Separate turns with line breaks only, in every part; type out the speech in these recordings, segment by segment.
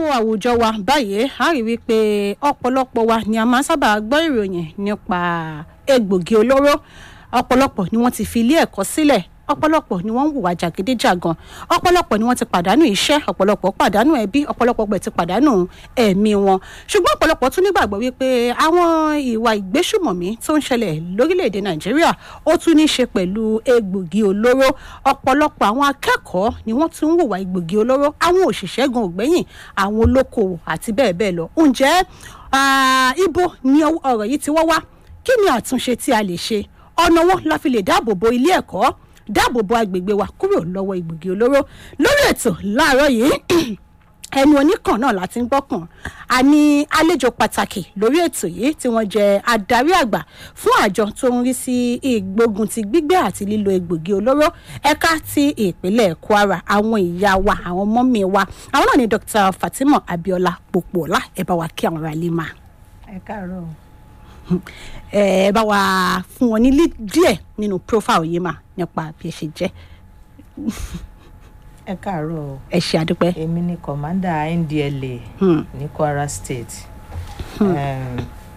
àwùjọ wa báyìí a rí wípé ọ̀pọ̀lọpọ̀ wa ni a máa ń sábà gbọ́ ìròyìn nípa egbògi olóró ọ̀pọ̀lọpọ̀ ni wọ́n ti fi ilé ẹ̀kọ́ sílẹ̀ ọ̀pọ̀lọpọ̀ ni wọ́n ń hùwà jàgídíjàgan ọ̀pọ̀lọpọ̀ ni wọ́n ti pàdánù iṣẹ́ ọ̀pọ̀lọpọ̀ pàdánù ẹbí ọ̀pọ̀lọpọ̀ gbẹ̀ ti pàdánù ẹ̀mí wọn ṣùgbọ́n ọ̀pọ̀lọpọ̀ tún nígbàgbọ́ wípé àwọn ìwà ìgbésùmọ̀mí tó ń ṣẹlẹ̀ lórílẹ̀‐èdè nàìjíríà ó tún ní í ṣe pẹ̀lú egbògi olóró ọ̀pọ̀lọpọ̀ àwọn akẹ́kọ̀ọ́ ni wọ́n tún ń hùwà egbògi olóró àwọn òṣìṣẹ́ gan ògbẹ́yìn àwọn olókoòwò àti bẹ́ẹ̀ bẹ́ẹ̀ lọ ǹjẹ́ ibo ni ọ̀rọ̀ yìí ti wọ́ wá kí ni àtúnṣe tí a lè ṣe ọ̀nà wo la fi lè dáàbò bo ilé ẹ̀kọ́ dáàbò bo agbègbè wa kúrò lọ́wọ́ egbògi olóró lórí ètò láàárọ̀ yìí ẹnu oníkan náà láti ń gbọ́kàn a ní àlejò pàtàkì lórí ètò yìí tí wọ́n jẹ́ adarí àgbà fún àjọ tó ń rí sí ìgbógun ti gbígbé àti lílo egbògi olóró ẹ̀ka ti ìpínlẹ̀ kwara àwọn ìyá wa àwọn mọ́mí wa àwọn náà ni dr fatima abiola popola ẹ bá wa kí àwọn ará ilé máa
ẹ káàárọ̀
ẹ bá wa fún wọn ní díẹ̀ nínú profile yìí mà nípa bí ẹ ṣe jẹ́
ẹ káàárọ̀
ẹ ṣe àdúpẹ́.
èmi ni kọ̀mándà ndla
Hmm.
ní kwara state um,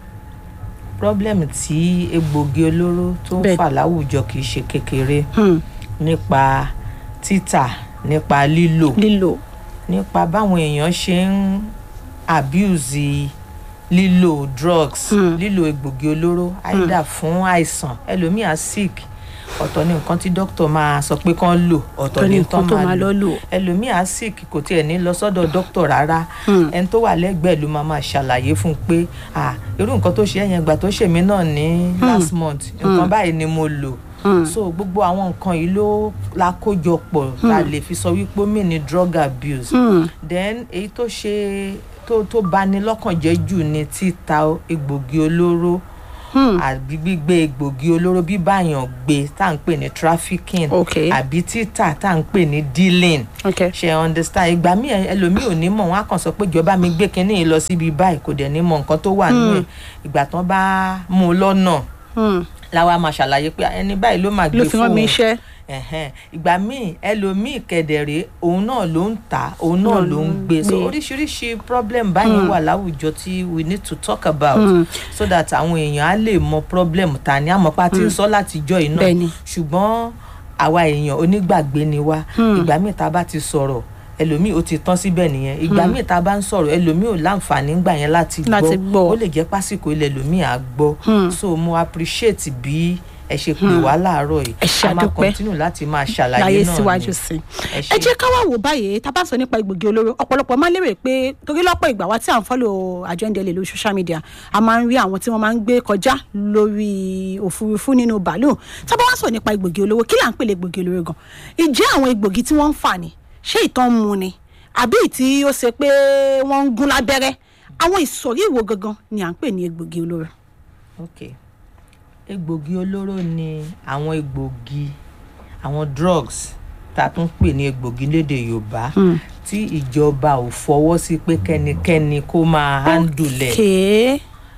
problem tí egbògi olóró tó ń
Bẹ́ẹ̀.
fà láwùjọ kì í ṣe kékeré
Hmm.
nípa títà nípa lílò
lílò
nípa báwọn èèyàn ṣe ń abuse lílò drugs
Hmm.
lílò egbògi olóró àìdá fún àìsàn ẹlòmíà sick ọ̀tọ̀ ní nǹkan tí dókítà máa sọ pé kán lò ọ̀tọ̀
tó ní
ní
nǹkan
tán
tó
máa
máa
lò
lọ lò.
ẹlòmíà sick kò tiẹ̀ ní lọ sọ́dọ̀ dókítà rárá
Hmm.
ẹni tó wà lẹ́gbẹ̀ẹ́ ló máa máa ṣàlàyé fún un pé ah irú nǹkan tó ṣe ẹ̀yẹn ìgbà tó ṣèmí náà ní last month nǹkan báyìí ni mo lò
Hmm.
so gbogbo àwọn nǹkan yìí ló la kójọ pọ̀ la lè fi sọ wípé ó mì ní drug abuse
Hmm.
then èyí tó ṣe tó tó bani lọ́kàn jẹ́ jù ni títa egbògi olóró
Hmm.
àbí gbígbé egbògi olóró bíbáyàn gbé tá à ń pè ní trafficking
Okay.
àbí títà tá à ń pè ní dealing
okay.
ṣe understand ìgbà míì ẹ- ẹlòmíì ò ní mọ̀ wọ́n á kàn sọ pé ìjọba mi gbé kinní yìí lọ síbi báyìí kò dẹ̀ ní mọ̀ nǹkan tó wà nínú ẹ̀ ìgbà tán bá mú un lọ́nà
Hmm.
láwa máa ṣàlàyé pé ẹni báyìí ló máa gbé
ló fi rán mi
fóun
iṣẹ́.
ẹ̀hẹ́n. ìgbà míì ẹlòmíì kẹ̀dẹ̀rẹ́ òun náà ló ń tà òun náà
Náà
ló ń gbé so oríṣiríṣi problem báyìí wà láwùjọ tí we need to talk about
Mm.
so that àwọn èèyàn á lè mọ problem ta ni àmọ́pá tí ń sọ látijọ́ yìí náà
Bẹ́ẹ̀ni.
ṣùgbọ́n àwa èèyàn onígbàgbé ni wá ìgbà míì tá a bá ti sọ̀rọ̀ ẹlòmíì ó ti tán síbẹ̀ nìyẹn ìgbà míì tá a bá ń sọ̀rọ̀ ẹlòmíì ò láǹfààní ńgbà yẹn láti
Láti gbọ́.
ó lè jẹ́ pásìkò ilẹ̀ ẹlòmíì á gbọ́
Hmm.
so mo appreciate bí ẹ ṣe pè wá láàárọ̀ yìí
Ẹ ṣé,
a máa
àdúpẹ́.
continue láti máa ṣàlàyé
láyé
náà
síwájú
ni.
sí i.
Ẹ
ẹ
ṣé.
jẹ́ ká wá wò báyìí tá a bá sọ nípa egbògi olóró ọ̀pọ̀lọpọ̀ máa ń lérè pé torí lọ́pọ̀ ìgbà wa tí à ń fọ́lò àjọ ndl lórí social media a máa ń rí àwọn tí wọ́n máa ń gbé kọjá lórí òfurufú nínú bàálù tá a bá wá sọ nípa egbògi olóró kí là ń pè lè egbògi olóró gan ìjẹ́ àwọn egbògi tí wọ́n ń fà ní ṣé ìtàn ń mu ni àbí tí ó ṣe pé wọ́n ń gún lábẹ́rẹ́ àwọn ìsọ̀rí ìwo gangan ni à ń pè ní egbògi olóró.
ok egbògi olóró ni àwọn egbògi àwọn drugs tá a tún pè ní egbògi lédè yorùbá tí ìjọba ò fọwọ́ sí pé kẹ́nikẹ́ni kó máa handle ẹ̀
kéé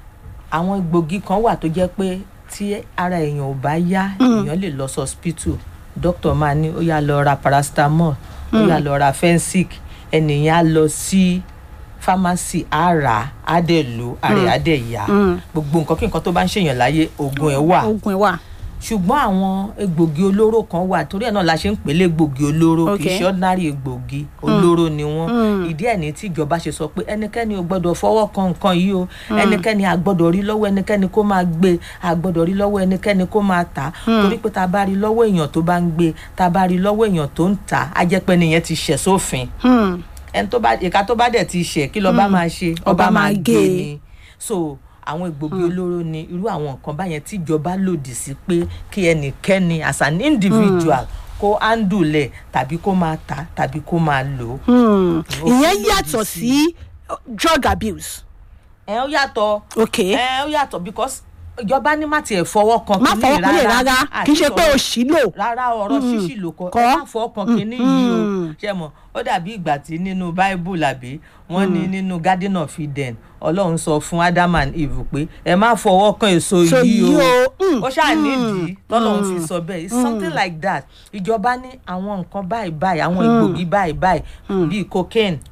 àwọn egbògi kan wà tó jẹ́ pé tí ara èèyàn ò bá yá èèyàn lè lọ sí hospital doctor máa ní ó yá lọ ra paracetamol ó yá lọ ra fensic ẹnìyàn á lọ sí pharmacy á rà á á dẹ̀ lò ara ẹ̀ á dẹ̀ yá gbogbo nǹkan kí nǹkan tó bá ń ṣèyàn láyé oògùn ẹ̀ wà
oògùn ẹ̀ wà.
ṣùgbọ́n àwọn egbògi olóró kan wà torí ẹ̀ náà la ṣe ń pèlè egbògi olóró kì í
Okay.
ṣe ordinary egbògi olóró ni wọ́n ìdí ẹ̀ ní tí ìjọba ṣe sọ pé ẹnikẹ́ni ò gbọ́dọ̀ fọwọ́ kan nǹkan yìí o ẹnikẹ́ni a gbọ́dọ̀ rí lọ́wọ́ ẹnikẹ́ni kó máa gbé a gbọ́dọ̀ rí lọ́wọ́ ẹnikẹ́ni kó máa tà á torí pé tá a bá rí lọ́wọ́ èèyàn tó bá ń gbé tá a bá rí lọ́wọ́ èèyàn tó ń tà á á jẹ́ pé nìyẹn ti ṣẹ̀ sófin
Hmm.
ẹni tó bá ìka tó bá dẹ̀ ti ṣẹ̀ kí lọ́ba máa ṣe
Ọba máa gé e.
ni so àwọn egbògi olóró ni irú àwọn nǹkan báyẹn tíjọba lòdì sí pé kí ẹnikẹ́ni as an individual kó handle ẹ̀ tàbí kó máa tà tàbí kó máa lò ó.
Hmm.
Ó
ìyẹn
lòdì
yàtọ̀
sí-
sí drug abuse.
ẹ ó yàtọ̀
ok
ẹ ó yàtọ̀ because ìjọba ní má tiẹ̀ fọwọ́ kan
má
kínní
fọwọ́ kúnlẹ̀ rárá kì í ṣe pé o
àti
ṣì lò.
rárá ọ̀rọ̀ ṣíṣì ló kọ
Kọ́.
ẹ má fọwọ́ kan kínní yìí o ṣe mọ̀ ó dàbí ìgbà tí nínú bible àbí wọ́n ní nínú garden of eden ọlọ́run sọ fún adam and eve pé ẹ má fọwọ́ kan èso
So
yìí
yìí
o
o, mm,
ó ṣáà nídìí tọ́lọ́run fi sọ bẹ́ẹ̀ it's something like that ìjọba ní àwọn nǹkan báyìí báyìí àwọn egbògi báyìí báyìí bíi cocaine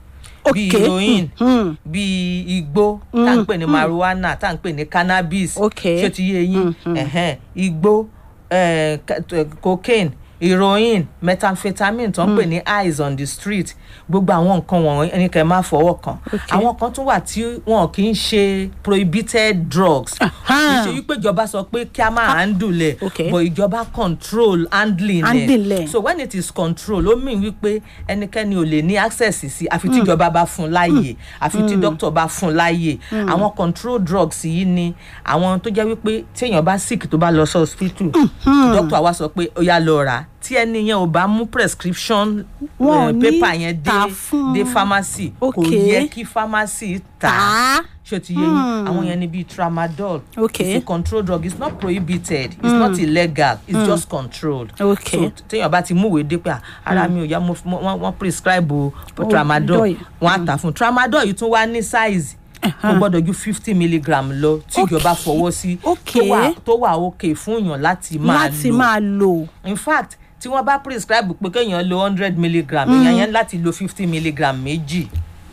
bíi
Okay.
heroin
Mm.
bíi igbó tá à ń pè ní marijuana tá à ń pè ní cannabis
Okay.
ṣé ti yé yín Ẹ̀hẹ́n. igbó eh, ca- t- cocaine heroin methamphetamine tó ń pè ní eyes on the street gbogbo àwọn nǹkan wọ̀nyí ẹni kẹ́ ẹ má fọwọ́ kàn
Okay.
àwọn kan tún wà tí wọn kì í ṣe prohibited drugs kì í
Aha.
ṣe wípé ìjọba sọ pé kí a máa handle ẹ̀
Okay.
but ìjọba control handling
Handling
ẹ̀
ẹ̀.
so when it is control ó mean wípé ẹnikẹ́ni ò lè ní access sí àfi tí ìjọba bá fún un láàyè àfi tí doctor bá fún un láàyè àwọn control drugs yìí ni àwọn tó jẹ́ wípé tí èèyàn bá sick tó bá lọ sí hospital doctor àwa sọ pé ó yá lọ rà á. tí ẹni yẹn ò bá mú prescription
Wọn ò
eh,
ní
paper yẹn dé
tà fún-
dé pharmacy kò
Okay.
yẹ kí pharmacy tà
Tà
á
á.
ṣé o ti yé yín àwọn yẹn ni bíi tramadol
Okay.
it's a control drug it's not prohibited it's not illegal it's just controlled
Okay.
so téèyàn bá ti múwèé dé pé à, ara mi ò yá mo- mo- wọ́n wọ́n prescribe o
Oh,
tramadol
doi.
wọ́n á tà fún tramadol yìí tún wá ní size kò gbọ́dọ̀ ju fifty milligram lọ tí ìjọba fọwọ́ sí tó
Okay.
wà tó wà okay fún èèyàn láti máa
láti
lò
máa lò.
in fact tí wọ́n bá prescribe pé kéèyàn lo hundred milligram èèyàn yẹn láti lo fifty milligram méjì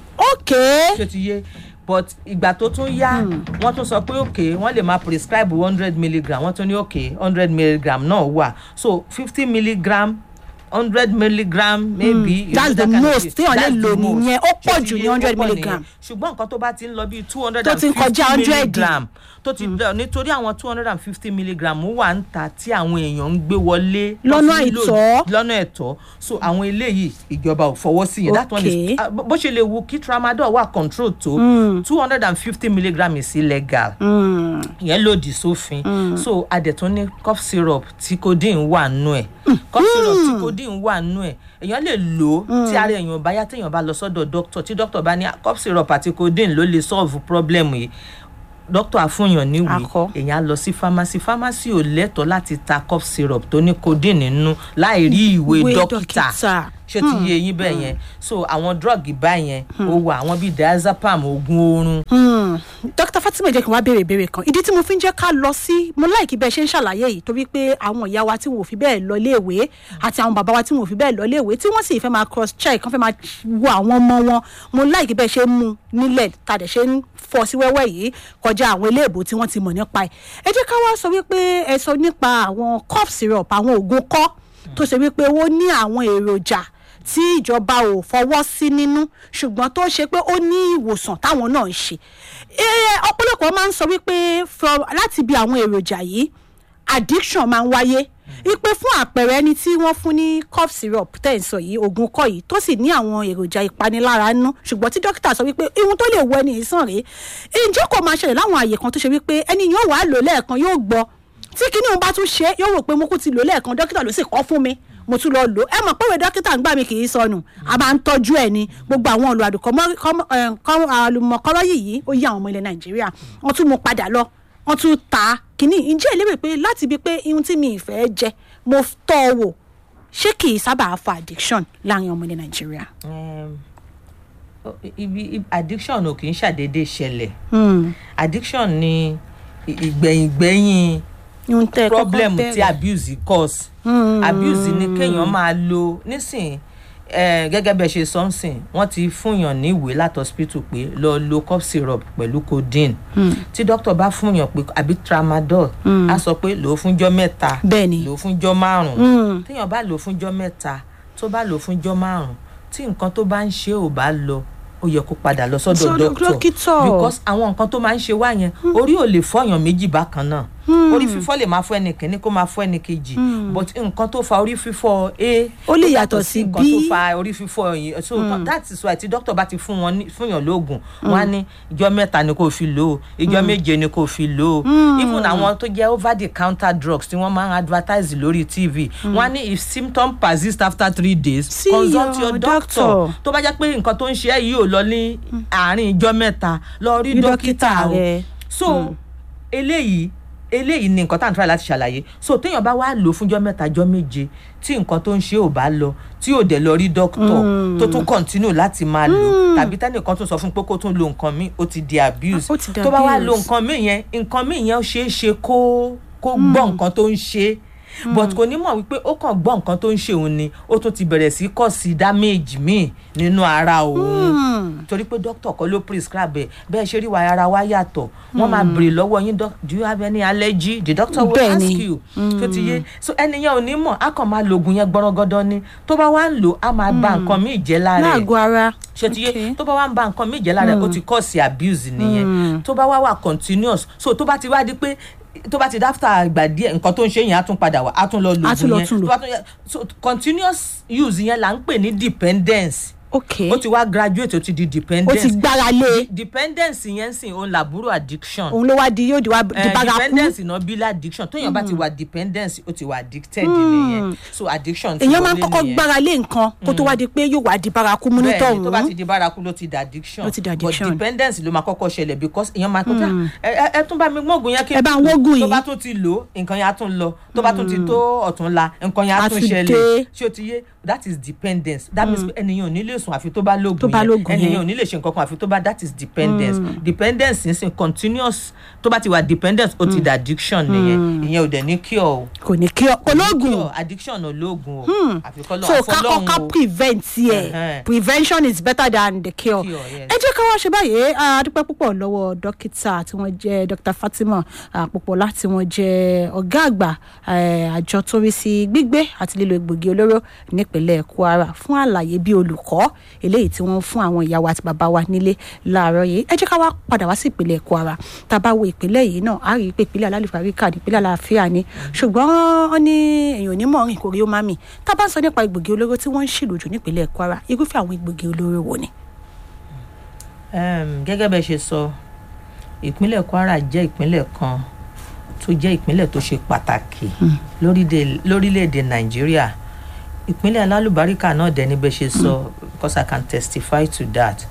okay.
ṣé ti yé but ìgbà tó tún yá wọ́n tún sọ pé ok wọ́n lè máa prescribe hundred milligram wọ́n tún ní ok hundred milligram náà wà so fifty milligram hundred milligram maybe. you
That's
know,
the
that kind of
most
thing.
téèyàn lè
That's the
lò
most.
nìyẹn. Ó pọ̀
Ṣé ti
jù ní
yé? Ó
100
pọ̀
milligram.
nìyẹn. ṣùgbọ́n nǹkan tó bá ti ń lọ bíi two hundred
Tó
and
ti ń
fifty
kọjá 100.
milligram tó ti lọ nítorí àwọn two hundred and fifty milligram wà ń ta tí àwọn èèyàn ń gbé wọlé
Lọ́nà
wọ́n fi ń lò
àìtọ́.
lọ́nà ẹ̀tọ́ so àwọn eléyìí ìjọba ò fọwọ́ sí yẹn that one
Okay.
is ah, bó ṣe lè wu kí tramadol wà control tó two hundred and fifty milligram is illegal
Mm.
ìyẹn lòdì sófin so adẹ̀tún ní cough syrup tí codeine wà nù ẹ̀ cough syrup tí codeine wà nù ẹ̀ èèyàn lè lò ó tí ara èèyàn bá yá téèyàn bá lọ sọ́dọ̀ doctor tí doctor bá ní "Ah, cough syrup àti codeine ló lè solve problem yìí doctor àfúnyàn níwèé
Akọ.
èèyàn á lọ sí pharmacy pharmacy ò lẹ́tọ̀ọ́ láti ta cough syrup tó ní codeine nínú láì rí ìwé
Ìwé
dókítà
dókítà.
ṣé ti yé yín bẹ́ẹ̀ yẹn so àwọn drug báyẹn ó wà àwọn bíi diazepam oògùn oorun
Hmm. dókítà fatima jẹ́ kí n wá béèrè ìbéèrè kan ìdí tí mo fi ń jẹ́ ká lọ sí mo láìkí bẹ́ẹ̀ ṣe ń ṣàlàyé yìí torí pé àwọn ìyá wa tí wọn ò fi bẹ́ẹ̀ lọ léèwé àti àwọn bàbá wa tí wọn ò fi bẹ́ẹ̀ lọ léèwé tí wọ́n sì fẹ́ máa cross check kán fẹ́ máa wo àwọn ọmọ wọn mo láìkí bẹ́ẹ̀ ṣe ń mú nílẹ̀ tàdé ṣe ń fọ́ sí wẹ́wẹ́ yìí kọjá àwọn iléèbó tí wọ́n ti mọ̀ nípa ẹ̀ ẹ jẹ́ ká wá sọ wípé ẹ sọ nípa àwọn cough syrup àwọn oògùn kọ́ tó ṣe wípé ó ní àwọn èròjà tí ìjọba ò fọwọ́ sí nínú ṣùgbọ́n tó ṣe pé ó ní ìwòsàn táwọn náà ń ṣe Eh, ọ̀pọ̀lọpọ̀ máa ń sọ wípé from láti bí àwọn èròjà yìí addiction máa ń wáyé ipe fún àpẹẹrẹ ẹni tí wọ́n fún ní cough syrup tẹ̀ ń sọ yìí oògùn kọ́ yìí tó sì ní àwọn èròjà ìpanilára nú ṣùgbọ́n tí dókítà sọ wípé ihun tó lè wọ ẹni yìí sàn rèé ǹjẹ́ kò máa ṣẹlẹ̀ láwọn àyè kan tó ṣe wípé ẹni yóò wá lò lẹ́ẹ̀kan yóò gbọ́ tí kinní òun bá tún ṣe é, yóò rò pé mo kú ti lò lẹ́ẹ̀kan dókítà ló sì kọ́ fún mi mo tún lọ lò ẹ mọ̀ pé ìwé dókítà ń gbà mí kì í sọnù a máa ń tọ́jú ẹ̀ ní gbogbo àwọn olùàlùmọ̀kọ́rọ́ yìí ó yí àwọn ọmọ ilẹ̀ nàìjíríà wọ́n tún mú padà lọ wọ́n tún ta kínní ǹjẹ́ ìlérè pé láti ibi pé ihun tí mi ìfẹ́ jẹ mo tọ́ ọ wò ṣé kì í sábà fa addiction láàrin ọmọ ilẹ̀ nàìjíríà.
um, o- ibi ibi- addiction ò kì í ṣàdédé ṣẹlẹ̀
Hmm.
addiction ni ì- ìgbẹ̀yìngbẹ̀yìn
ihun tẹ́ ẹ kọ́kọ́
problem tí
bẹ̀rẹ̀.
abuse cause abuse ni kéèyàn máa lo nísìn eh, gẹ́gẹ́ bẹ́ẹ̀ ṣe sọ́nsìn wọ́n ti fúnyàn ní ìwé láti hospital pé lọ lo cough syrup pẹ̀lú codeine tí doctor bá fúnyàn pé àbí tramadol á sọ pé lò ó fúnjọ́ mẹ́ta
Bẹ́ẹ̀ni.
lò ó fúnjọ́ márùn-ún
Hmm.
téèyàn bá lò ó fúnjọ́ mẹ́ta tó bá lò ó fúnjọ́ márùn-ún tí nǹkan tó bá ń ṣe ò bá lọ ó yẹ kó padà lọ sọ́dọ̀
Sọ́dọ̀
doctor
dókítà.
because àwọn nǹkan tó máa ń ṣe wá yẹn orí ò lè fọyàn méjì bákan náà orí fífọ́ lè máa fọ́ ẹnì kìíní kó máa fọ́ ẹnì kejì but nǹkan tó fa orí fífọ́ a
Ó lè
ó
yàtọ̀ sí
nǹkan tó
B.
fa orí fífọ́ yìí so that is why tí doctor bá ti fún wọn ní- fún yàn lóògùn wọn á ní ìjọ mẹ́ta ni kò fi lò ó ìjọ méje ni kò fi lò ó even àwọn tó jẹ́ over the counter drugs tí wọ́n máa ń advertise lórí tv wọn á ní if symptom persist after three days
See
consult
your
your
doctor.
doctor tó bá jẹ́ pé nǹkan tó ń ṣe ẹ́ yìí ò lọ ní àárín ìjọ mẹ́ta lọ rí
Rí
dókítà
dókítà
o
rẹ.
so eléyìí eléyìí ni nǹkan tá à ń try láti ṣàlàyé so téèyàn bá wá lò fúnjọ́ mẹ́ta jọ́ méje tí nǹkan tó ń ṣe ò bá lọ tí ò dẹ̀ lọ rí dókítọ̀ tó tún continue láti máa lò tàbí tẹ́nìkan tún sọ fún pé kó tún lo nǹkan míì ó ti di abuse
Ó ti di
tó bá wá lo
abuse.
nǹkan míì yẹn nǹkan míì yẹn ó ṣeé ṣe kó kó gbọ́ nǹkan tó ń ṣe but kò ní mọ̀ wípé ó kàn gbọ́ nǹkan tó ń ṣe òun ni ó tún ti bẹ̀rẹ̀ sí kọ̀ sí damage míì nínú ara òun torí pé doctor kọ́ ló prescribe ẹ̀ bẹ́ẹ̀ ṣe rí wa ara wa yàtọ̀ wọ́n máa béèrè lọ́wọ́ yín doc do you have any allergy the doctor will
Bẹ́ẹ̀
ask
ni.
you tó ti yé so ẹnìyẹn ò ní mọ̀ á kàn máa lo oògùn yẹn gbọ́rọ́gọ́dọ́ ni tó bá wá ń lò á máa ba nǹkan míì jẹ́ lára ẹ̀
láàgọ́ ara
ṣe ti yé
Okay.
tó bá wá ń ba nǹkan méje lára ẹ̀ ó ti cause abuse nìyẹn tó bá wá wà continuous so tó bá ti wá di pé tó bá ti dáfítà àgbà díẹ̀ nǹkan tó ń ṣe yẹn á tún padà wá á tún lọ lo
Á tún
oògùn
lọ
yẹn
tún lò.
tó bá tún yẹ so continuous use yẹn là ń pè ní dependence
ok
ó ti wá graduate ó ti di
ó
dependence
ti gbára lé
dependence yẹn sìn òun làbúrò addiction
òun ló wá di yóò di wá di
Eh,
bárakú
dependence náà bí addiction tóyàn bá ti wà dependence ó ti wà addicted nìyẹn so addiction ti
èèyàn máa ń
wọlé
kọ́kọ́
nìyẹn
gbára lé nǹkan kó tó wá di pé yóò wá di bárakú mú nítọ̀
bẹ́ẹ̀ni tó bá ti
ọ̀hún
di bárakú ló ti di addiction
Ló ti di addiction.
but dependence ló máa kọ́kọ́ ṣẹlẹ̀ because èèyàn máa kọjá ẹ ẹ- ẹ tún bá mi gbóògùn yẹn kí
Ẹ bá ń wógùn
tó
yìí.
bá tún ti lò nǹkan yẹn á tún lọ tó bá tún ti tó ọ̀tún la nǹkan yẹn á
Á
tún
tún
ṣẹlẹ̀
dé.
ṣé o ti yé that is dependence that means pé ẹnìyàn ò ní lè sùn àfi tó bá
Tó
lóògùn
bá lóògùn
yẹn ẹnìyàn
yẹn.
ò ní lè ṣe nǹkan kan àfi tó bá that is dependence dependence ń sìn continuous tó bá ti wà dependence ó ti di addiction nìyẹn ìyẹn ò dẹ̀ ní cure o
kò ní kí ọ ológun
cure addiction ò lóògùn o àfi kọ́
so
lọ́wọ́
ká kọ́ká prevent yẹ
Ẹhẹ́n.
prevention is better than the cure
Cure, yes.
ẹ jẹ́ ká wá ṣe báyìí a dúpẹ́ púpọ̀ lọ́wọ́ dókítà tí wọ́n jẹ́ dr fatima àpòpọ̀lá tí wọ́n jẹ́ ọ̀gá àgbà eh, àjọ tó rí sí gbígbé àti lílo egbògi olóró nípínlẹ̀ kwara fún àlàyé bí olùkọ́ eléyìí tí wọ́n fún àwọn ìyá wa àti bàbá wa nílé láàárọ̀ yìí ẹ jẹ́ ká wá padà wá sí ìpínlẹ̀ kwara tá a bá wo ìpínlẹ̀ yìí náà a rí i pé ìpínlẹ̀ alálùfáríkà ní ìpínlẹ̀ àlàáfíà ni ṣùgbọ́n wọ́n ní èèyàn onímọ̀ rìn kò rí ó má mì tá a bá ń sọ nípa egbògi olóró tí wọ́n ń ṣìlò jù nípínlẹ̀ kwara irúfẹ́ àwọn egbògi olóró wo ni.
um, gẹ́gẹ́ bẹ́ẹ̀ ṣe sọ ìpínlẹ̀ kwara jẹ́ ìpínlẹ̀ kan tó jẹ́ ìpínlẹ̀ tó ṣe pàtàkì lórílẹ̀- lórílẹ̀‐èdè nàìjíríà ìpínlẹ̀ alálùbáríkà náà dẹ̀ ni bẹ́ẹ̀ ṣe sọ because i can testify to that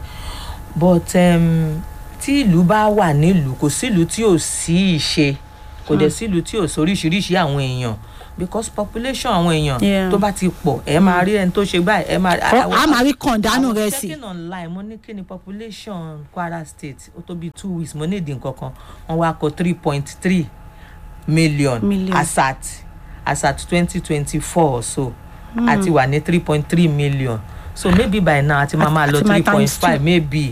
but um, tí ìlú bá wà nílùú kò sílùú tí ò sí ìṣe kò dẹ̀ sílùú tí ò sóríṣiríṣi àwọn èèyàn because population àwọn èèyàn
Yeah.
tó bá ti pọ̀ ẹ máa rí ẹni tó ṣe báyìí ẹ máa
Ọ- a máa rí kọ̀ǹdánù
I was
rẹ̀ sí.
checking online mo ní kí ni population kwara state ó tó bíi two weeks mo ní ìdí nǹkan kan wọ́n wá kọ three point three million,
Million.
as at as at twenty twenty four so àti wà ní three point three million so maybe by now àti máa máa lọ
Àti máa
three point
times two.
five maybe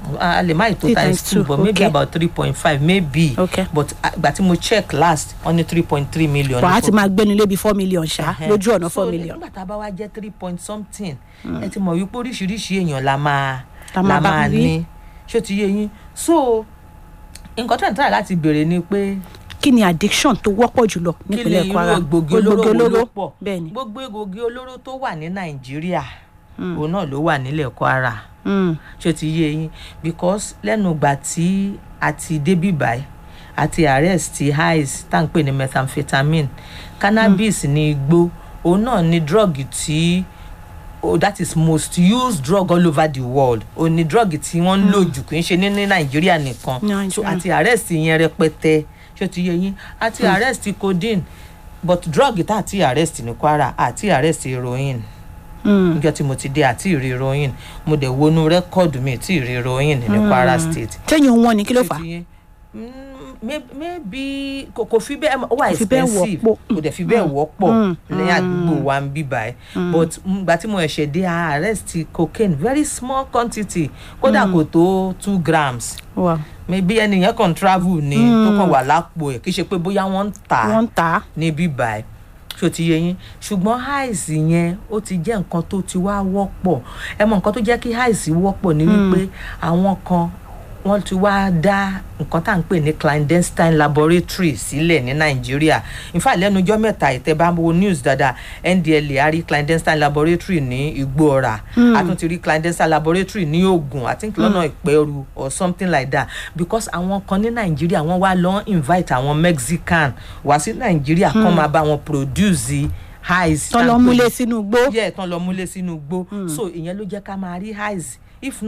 a lè má ì tó
Three
times
times
two
two,
but maybe
okay.
about three point five maybe
Okay.
but ìgbà tí mo check last wọ́n ní three point three million.
wàá
ní
ti máa gbénu lébi four million ṣá
Ẹhẹ́n.
lójú ọ̀nà four
So,
million.
nígbà tá a bá wá jẹ́ three point something ẹ ti mọ̀ wípé oríṣiríṣi èèyàn la máa
La máa
la
bá
máa
rí.
ní ṣó ti yé yín so nǹkan tó ń tàyà láti béèrè ni pé
kí ni addiction tó wọ́pọ̀ jùlọ
kí ni
nípínlẹ̀
irú
kwara
egbògi olóró wo ló pọ̀
bẹ́ẹ̀ ni
gbogbo egbògi olóró tó wà ní nàìjíríà òun náà ló wà nílẹ̀ kwara
Mm.
ṣó ti yé yín because lẹ́nu ìgbà tí a ti débí báyìí àti arrest highs tá à ń pè ní methamphetamine cannabis ní igbó òun náà ní drug tí oh, that is most used drug all over the world òun ní drug tí wọ́n ń lò jù kì í ṣe ní ní nàìjíríà nìkan so
Nàìjíríà.
àti arrest yẹn rẹpẹtẹ ṣó ti yé yín àti arrest codeine but drug tá àti arrest ní kwara àti arrest heroin
Mm.
níjọ́ tí mo ti dé àti ìrí heroin mo dẹ̀ wọnú rẹ́kọ̀dù mi tí ìrí heroin ní kwara state.
tẹ́yìn wọn ni kí ló fà á
Ṣé ti yé? Mm, may- maybe kò kò fi bẹ́ẹ̀ ó wà
Kò fi bẹ́ẹ̀
expensive
wọ́pọ̀.
kò dẹ̀ fi bẹ́ẹ̀ wọ́pọ̀
Mm,
ní àdúgbò wa ń bí báyìí but ìgbà tí mo ẹ̀ṣẹ̀ dé a arrest cocaine very small quantity kódà kò tó two grams
Wow.
maybe ẹnìyẹn kàn travel ni tó kàn wà lápò ẹ̀ kì í ṣe pé bóyá wọ́n ń tà á
wọ́n ń tà á
níbí báyìí ṣó ti yé yín ṣùgbọ́n àìsí yẹn ó ti jẹ́ nǹkan tó ti wá wọ́pọ̀ ẹ mọ nǹkan tó jẹ́ kí àìsí wọ́pọ̀ ni wípé àwọn kan wọ́n ti wá dá nǹkan tá à ń pè ní clandestine laboratory sílẹ̀ ní nàìjíríà in fact lẹ́nu ọjọ́ mẹ́ta ìtẹ́bá wo news dáadáa ndla a rí clandestine laboratory ní igbóọ̀rà a tún ti rí clandestine laboratory ní ogun i think lọ́nà ìpẹ́rù or something like that because àwọn kan ní nàìjíríà wọ́n wá lọ invite àwọn mexican wá sí nàìjíríà kán máa bá wọn produce highs
tọ́ lọ múlé sínú igbó
yẹ tán lọ múlé sínú igbó so ìyẹn ló jẹ́ ká máa rí highs if not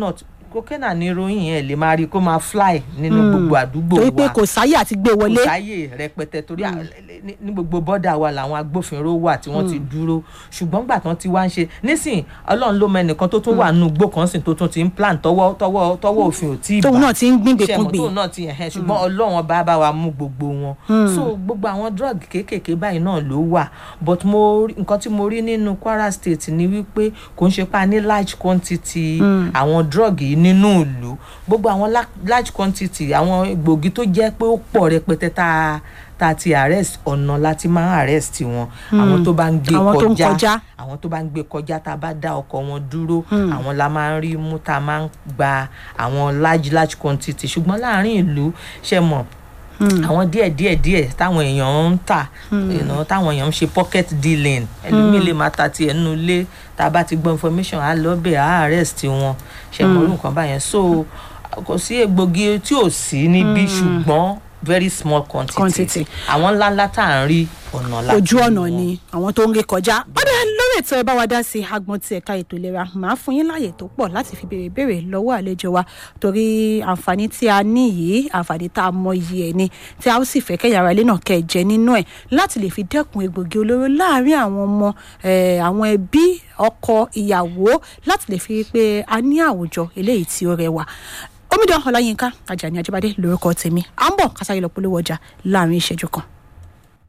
kókẹ́nà ní ìròyìn yẹn lè máa rí kó máa fly nínú gbogbo àdúgbò wa
torí pé kò sáyè àti gbé wọlé
kò sáyè rẹpẹtẹ torí à- ní- ní gbogbo bọ́dà wa làwọn agbófinró wà tí wọ́n ti dúró ṣùgbọ́n gbà tán ti wá ń ṣe nísìn ọlọ́run ló mọ ẹnìkan tó tún wà nínú igbó kan sìn tó tún ti ń plan tọwọ́ tọwọ́ tọwọ́ òfin ò tí ì
tóun
bá
náà ti ń gbìngbè
ṣe
kún
mọ̀
gbè
tóun náà ti ẹ̀hẹ́n ṣùgbọ́n ọlọ́run bá bá wa mú gbogbo wọn so gbogbo àwọn drug kéékèèké báyìí náà ló wà but mo rí- nǹkan tí mo rí nínú Kwara State ni wípé kò ń ṣe pa ní large quantity àwọn drug yìí nínú ìlú gbogbo àwọn la- large quantity àwọn egbògi tó jẹ́ pé ó pọ̀ rẹpẹtẹ tá a tá a ti arrest ọ̀nà láti máa arrest wọn àwọn tó bá ń gbé
Àwọn tó ń kọjá.
kọjá àwọn tó bá ń gbé kọjá tá a bá dá ọkọ̀ wọn dúró àwọn la máa ń rí mú tá a máa ń gba àwọn large large quantity ṣùgbọ́n láàárín ìlú ṣe mọ̀ àwọn díẹ̀ díẹ̀ díẹ̀ táwọn èèyàn ń tà you know, táwọn èèyàn ń ṣe pocket dealing ẹlòmíì lè máa ta tiẹ̀ nínú ilé tá a bá ti gbọ́ information á lọ bẹ̀ á arrest wọn ṣe mọ̀ orú nǹkan báyẹn so kò sí egbògi tí ò sí níbí ṣùgbọ́n very small quantity,
Quantity.
àwọn ńláńlá tá à ń rí ọ̀nà láti
ojú
rí
ọ̀nà
wọn.
ni àwọn tó ń ré kọjá ọdẹ lórí ètò ẹ bá wa dá sí agbọn ti ẹ̀ka ètò ìlera màá fún yín láàyè tó pọ̀ láti fi béèrè béèrè lọ́wọ́ àlejò wa torí àǹfààní tí a ní yìí àǹfààní tá a mọ iye ẹ̀ ni tí a ó sì fẹ́ kẹ́yà ara ilé náà kẹ́ ẹ jẹ nínú ẹ̀ láti lè fi dẹ́kun egbògi olóró láàárín àwọn ọmọ eh, àwọn ẹbí ọkọ ìyàwó láti lè fi rí i pé a ní àwùjọ eléyìí tí ó rẹwà omidan ọláyínká ajani ajibade lórúkọ tèmi à ń bọ̀ kásáyé lọ polówó ọjà láàrin ìṣẹ́jú kan.